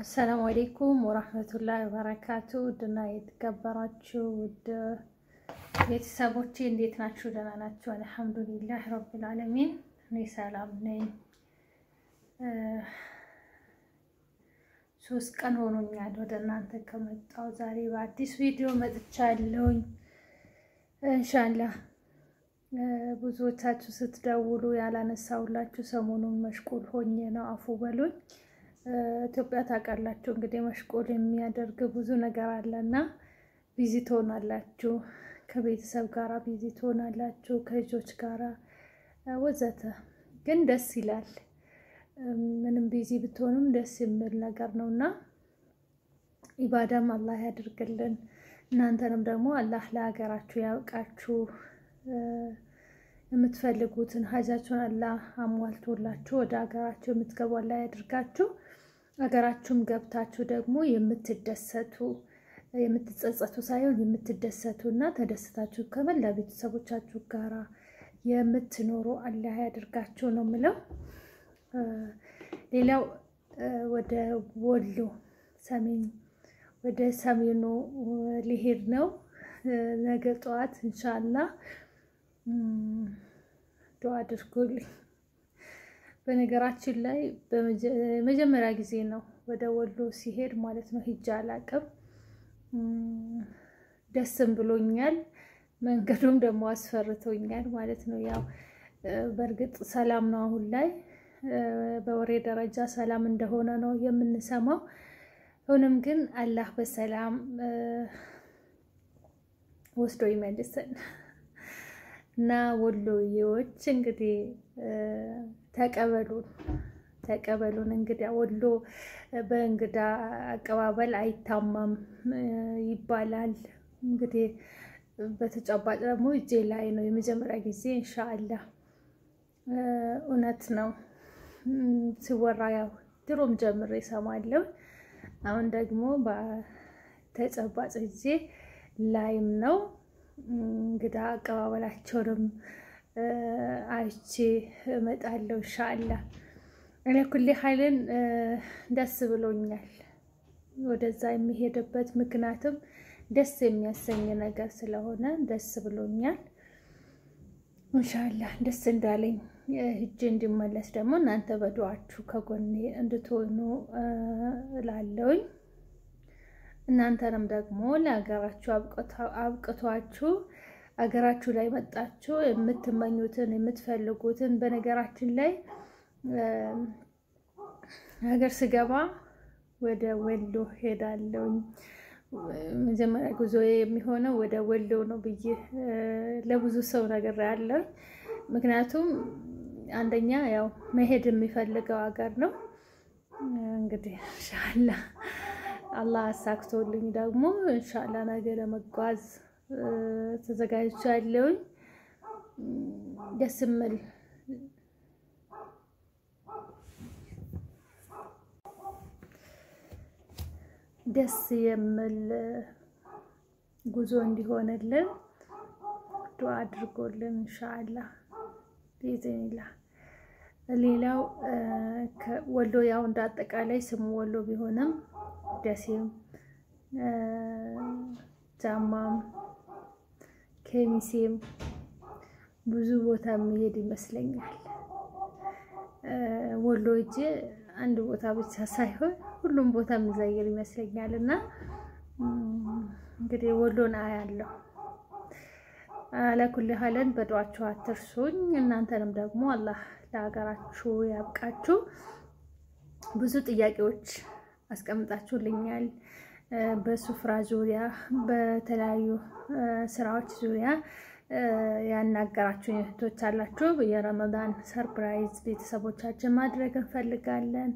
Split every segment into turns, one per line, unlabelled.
አሰላሙ አሌይኩም ወራህመቱላሂ ወበረካቱ ውድና የተከበራችሁ ውድ ቤተሰቦቼ እንዴት ናችሁ? ደህና ናችሁ? አልሐምዱሊላህ ረብል ዓለሚን እኔ ሰላም ነኝ። ሶስት ቀን ሆኖኛል ወደ እናንተ ከመጣሁ። ዛሬ በአዲስ ቪዲዮ መጥቻለሁኝ። እንሻላህ ብዙዎቻችሁ ስትደውሉ ያላነሳሁላችሁ ሰሞኑን መሽቁል ሆኜ ነው፣ አፉ በሉኝ። ኢትዮጵያ ታውቃላችሁ እንግዲህ መሽቆል የሚያደርግ ብዙ ነገር አለና ቢዚ ትሆናላችሁ፣ ከቤተሰብ ጋራ ቢዚ ትሆናላችሁ፣ ከልጆች ጋራ ወዘተ። ግን ደስ ይላል። ምንም ቢዚ ብትሆንም ደስ የሚል ነገር ነው እና ኢባዳም አላህ ያድርግልን። እናንተንም ደግሞ አላህ ለሀገራችሁ ያብቃችሁ። የምትፈልጉትን ሀጃችሁን አላህ አሟልቶላችሁ ወደ ሀገራችሁ የምትገቡ አላህ ያድርጋችሁ። ሀገራችሁም ገብታችሁ ደግሞ የምትደሰቱ የምትጸጸቱ ሳይሆን የምትደሰቱ እና ተደስታችሁ ከመላ ቤተሰቦቻችሁ ጋራ የምትኖሩ አላህ ያድርጋችሁ ነው የምለው። ሌላው ወደ ወሎ ሰሜን ወደ ሰሜኑ ሊሄድ ነው ነገ ጠዋት ኢንሻአላህ ዱዓ አድርጎልኝ። በነገራችን ላይ በመጀመሪያ ጊዜ ነው ወደ ወሎ ሲሄድ ማለት ነው። ሂጃ አላቅም። ደስም ብሎኛል። መንገዱም ደግሞ አስፈርቶኛል ማለት ነው። ያው በእርግጥ ሰላም ነው አሁን ላይ በወሬ ደረጃ ሰላም እንደሆነ ነው የምንሰማው። ሆኖም ግን አላህ በሰላም ወስዶ ይመልሰን። እና ወሎዬዎች እንግዲህ ተቀበሉን ተቀበሉን። እንግዲህ ወሎ በእንግዳ አቀባበል አይታማም ይባላል። እንግዲህ በተጨባጭ ደግሞ እጄ ላይ ነው የመጀመሪያ ጊዜ ኢንሻአላህ። እውነት ነው ሲወራ ያው ድሮም ጀምሬ እሰማለሁ። አሁን ደግሞ በተጨባጭ ጊዜ ላይም ነው እንግዳ አቀባበላቸውንም አይቼ እመጣለሁ ኢንሻአላህ። እኔ ኩሌ ኃይልን ደስ ብሎኛል። ወደዛ የሚሄድበት ምክንያትም ደስ የሚያሰኝ ነገር ስለሆነ ደስ ብሎኛል። ኢንሻአላህ ደስ እንዳለኝ ሂጄ እንዲመለስ ደግሞ እናንተ በዱዓችሁ ከጎኔ እንድትሆኑ እላለሁኝ። እናንተንም ደግሞ ለሀገራችሁ አብቅቷችሁ ሀገራችሁ ላይ መጣችሁ የምትመኙትን የምትፈልጉትን። በነገራችን ላይ ሀገር ስገባ ወደ ወሎ ሄዳለሁኝ። መጀመሪያ ጉዞ የሚሆነው ወደ ወሎ ነው ብዬ ለብዙ ሰው ነገር ያለው ምክንያቱም አንደኛ ያው መሄድ የሚፈልገው ሀገር ነው። እንግዲህ ኢንሻአላህ አላህ አሳክቶልኝ ደግሞ እንሻላ ነገ ለመጓዝ ተዘጋጅቻለሁኝ። ደስ የሚል ደስ የሚል ጉዞ እንዲሆንልን ዱዓ አድርጎልን እንሻላ ቢኢዝኒላህ። ሌላው ወሎ ያው እንደ አጠቃላይ ስሙ ወሎ ቢሆንም ደሴም ጃማም ኬሚሴም ብዙ ቦታ የሚሄድ ይመስለኛል። ወሎ እጄ አንድ ቦታ ብቻ ሳይሆን ሁሉም ቦታ የሚዘይር ይመስለኛል። እና እንግዲህ ወሎን አያለሁ። አለኩል ሀለን በዱዓችሁ አትርሱኝ። እናንተንም ደግሞ አላህ ለሀገራችሁ ያብቃችሁ። ብዙ ጥያቄዎች አስቀምጣችሁልኛል። በሱፍራ ዙሪያ በተለያዩ ስራዎች ዙሪያ ያናገራችሁ እህቶች አላችሁ። የረመዳን ሰርፕራይዝ ቤተሰቦቻችን ማድረግ እንፈልጋለን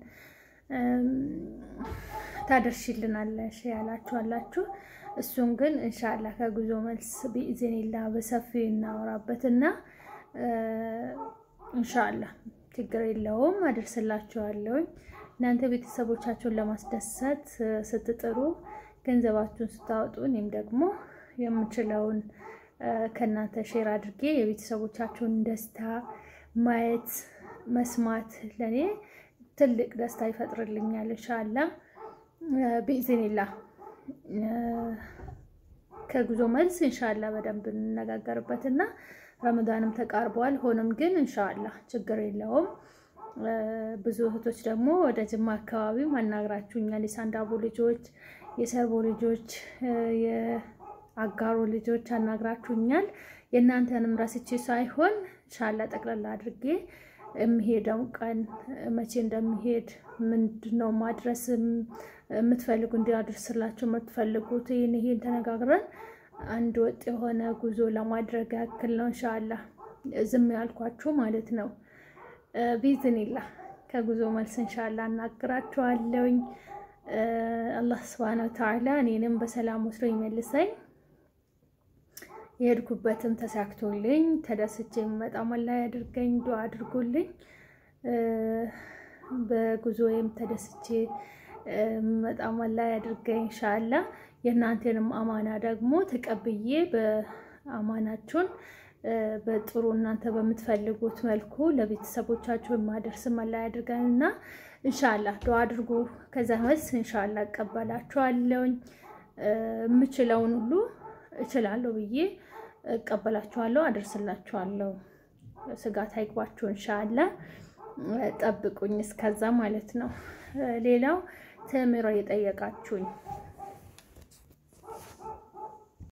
ታደርሽልናለሽ ያላችሁ አላችሁ። እሱን ግን እንሻላ ከጉዞ መልስ ቢኢዝኒላ በሰፊው እናወራበትና እንሻላ ችግር የለውም አደርስላችኋለሁኝ። እናንተ ቤተሰቦቻችሁን ለማስደሰት ስትጥሩ ገንዘባችሁን ስታወጡ እኔም ደግሞ የምችለውን ከእናንተ ሼር አድርጌ የቤተሰቦቻችሁን ደስታ ማየት መስማት ለእኔ ትልቅ ደስታ ይፈጥርልኛል። እንሻላ ቢኢዝኒላ ከጉዞ መልስ እንሻላ በደንብ እንነጋገርበት እና ረመዳንም ተቃርበዋል። ሆኖም ግን እንሻላ ችግር የለውም። ብዙ እህቶች ደግሞ ወደ ጅማ አካባቢ አናግራችሁኛል። የሳንዳቦ ልጆች፣ የሰርቦ ልጆች፣ የአጋሮ ልጆች አናግራችሁኛል። የእናንተንም ረስቼ ሳይሆን እንሻላ ጠቅላላ አድርጌ የሚሄደው ቀን መቼ እንደሚሄድ ምንድነው ማድረስ የምትፈልጉ እንዲያደርስላቸው የምትፈልጉት ይህን ይሄን ተነጋግረን አንድ ወጥ የሆነ ጉዞ ለማድረግ ያክል ነው። እንሻላ ዝም ያልኳችሁ ማለት ነው። ቢዝኒላ ከጉዞ መልስ እንሻላ እናግራችኋለሁኝ። አላህ ስብሃነ ወተዓላ እኔንም በሰላም ወስዶ ይመልሰኝ። የሄድኩበትም ተሳክቶልኝ ተደስቼ የምመጣ መላ ያድርገኝ። ዱዓ አድርጉልኝ። በጉዞዬም ተደስቼ የምመጣ መላ ያድርገኝ እንሻላ። የእናንተንም አማና ደግሞ ተቀብዬ በአማናችሁን በጥሩ እናንተ በምትፈልጉት መልኩ ለቤተሰቦቻችሁ የማደርስ መላ ያድርገን እና እንሻላ ዱዓ አድርጉ። ከዛ መልስ እንሻላ እቀበላችኋለሁኝ። የምችለውን ሁሉ እችላለሁ ብዬ እቀበላችኋለሁ፣ አደርስላችኋለሁ። ስጋት አይግባችሁ። እንሻላ ጠብቁኝ እስከዛ ማለት ነው። ሌላው ተምሮ የጠየቃችሁኝ